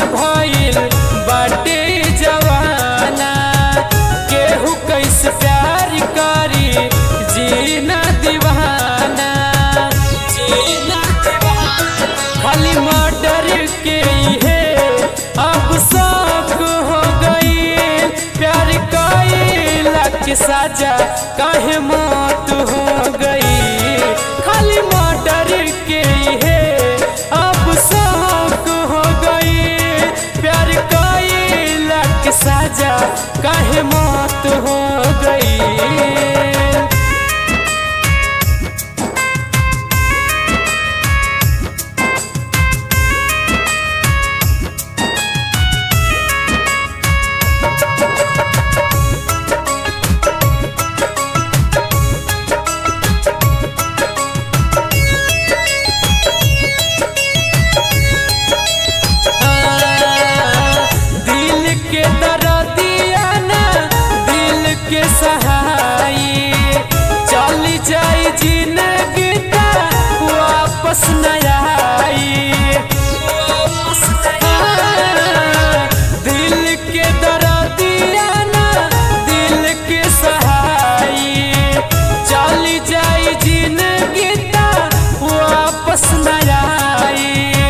भइल बाटे जवाना केहू कैसे प्यार करी जीना दीवाना जीना दीवाना खाली मर्डर के है अब शौक हो गई प्यार कैला के साजा काहे मौत हो गई खाली मर्डर के है अब शौक हो गई प्यार कैला के साजा काहे मौत हो गई दिल के दर्दिया ना दिल के सहाई चल जाई जिंदगी ता वापस न आई दिल के दर्दिया ना दिल के सहाई चल जाई जिंदगी ता वापस न आई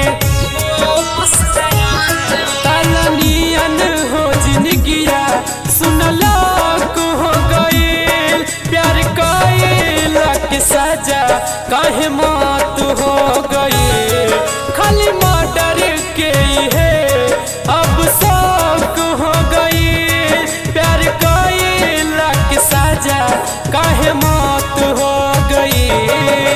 तलनियन हो जिंदगिया सुनला को हो गई प्यार कैला के सजा काहे मौत हो गई खाली मर्डर के है अब शौक हो गई प्यार कैला के सजा काहे मौत हो गई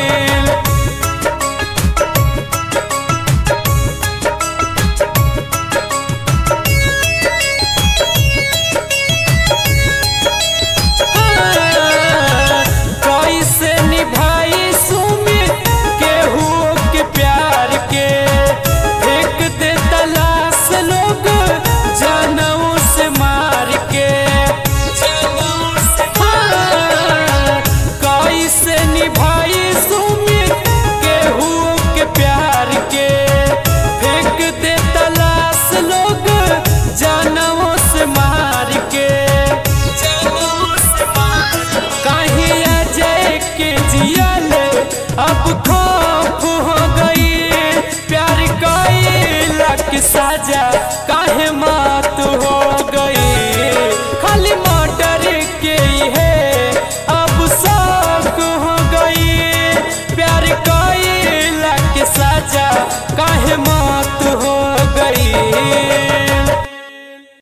कैसे निभाई सुमित केहू के प्यार के फेंक दे तलाश लोग जानवों से मार के हाँ, कैसे निभाई सुमित केहू के प्यार के फेंक दे तलाश लोग जानवों से मार के कहीं अजय के जियल अब खौफ हो गई प्यार कैला के साजा